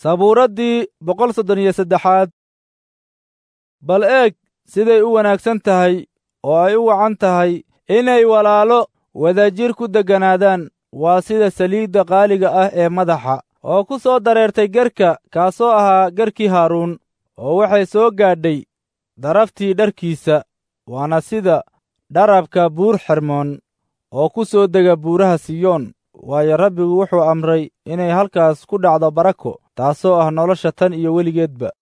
sabuuraddii boqol soddon iyo saddexaad bal eeg siday u wanaagsan tahay oo ay u wacan tahay inay walaalo wadajir ku degganaadaan waa sida saliidda qaaliga ah ee madaxa oo ku soo dareertay gerka kaasoo ahaa gerkii haaruun oo waxay soo gaadhay daraftii dharkiisa waana sida dharabka buur xermoon oo ku soo dega buuraha siyoon waayo rabbigu wuxuu amray inay halkaas ku dhacdo barako taasoo ah nolosha tan iyo weligeedba